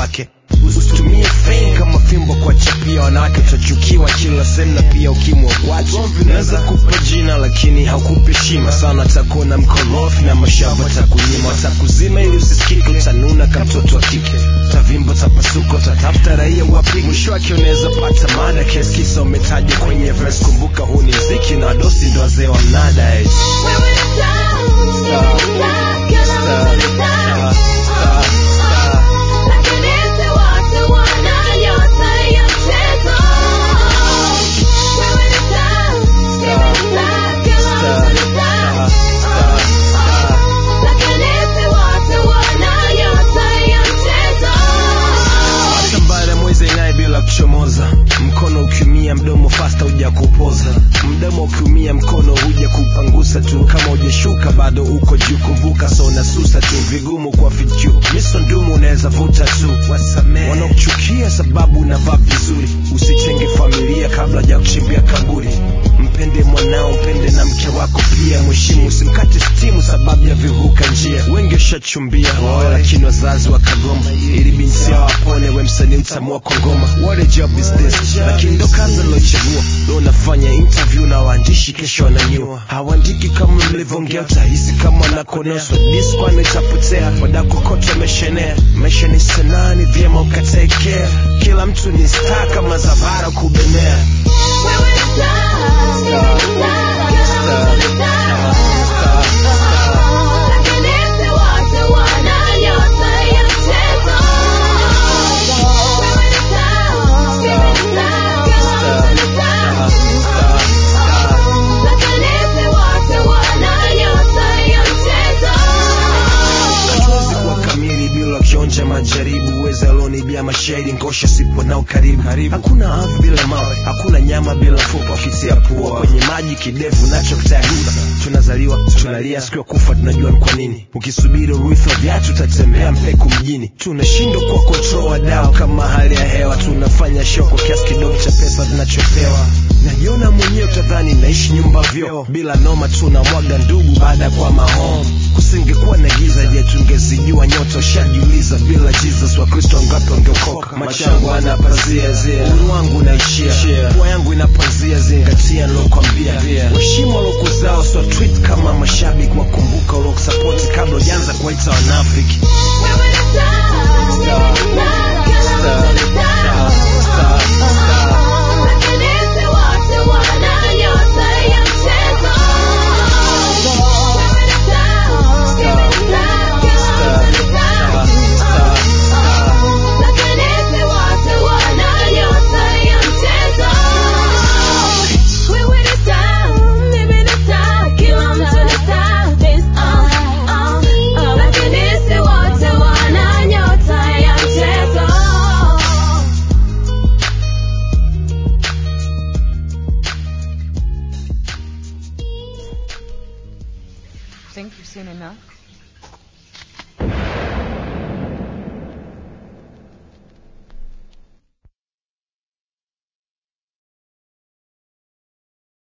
wake usitumie fame kama fimbo kwa chapia wanawake utachukiwa kila sehemu na pia ukimwa watu naweza kupa jina lakini haukupi heshima sana takuona mkorofi na mashavu takunyima watakuzima ili usisikike utanuna kama mtoto wa kike utavimba utapasuka utatafuta raia wapi mwisho wake unaweza pata mada kiasi kisa umetaja kwenye verse kumbuka huu ni mziki na wadosi ndo wazee wa mnada eh. Hata baada ya mwezi ing'ae bila kuchomoza mkono ukiumia mdomo fasta huja kupoza mdomo ukiumia mkono huja kupangusa tu kama hujashuka bado uko juu kumbuka so unasusa tu vigumu kwa vichu miso ndumu unaweza vuta tu wasamee wanaokuchukia sababu unavaa vizuri usitenge familia kabla ya kuchimbia kaburi mpende mwanao mpende na mke wako pia mheshimu usimkate stimu sababu ya vivuka njia wengi washachumbia waoe lakini wazazi wakagoma ili binti yao apone we msanii mtamua kwa ngoma what a job is this lakini ndo kazi alochagua lo unafanya interview na waandishi kesho wananyua hawaandiki kama mlivyoongea utahisi kama wanakonoswa diskwani itapotea wadakokota ameshenea maisha ni sanaa ni vyema ukatekea kila mtu ni star kama zavara kubenea hatuwezi kuwa kamili bila kionja majaribu uwezi alonibia mashahidi ngosha sipo nao karibu hakuna ardhi bila mawe hakuna nyama bila fupa ukitia pua kwenye maji kidevu nacho kitayagusa tunazaliwa tunalia siku ya kufa tunajua ni kwa nini ukisubiri urithi wa viatu utatembea mpeku mjini tunashindwa kwa control wadau kama hali ya hewa tunafanya show kwa kiasi kidogo cha pesa tunachopewa najiona mwenyewe utadhani naishi nyumba vyoo bila noma tunamwaga ndugu baada ya kwa mahom kusingekuwa na giza je tungezijua nyota ushajiuliza bila jesus wakristo wangapi wangeokoka macho yangu ana pazia zia uru wangu naishia pua yangu inapanzia zingatia nilokwambia waheshimu walokuzao so tweet kama mashabiki wakumbuka ulokusapoti kabla ujaanza kuwaita wanafiki Think you've seen enough?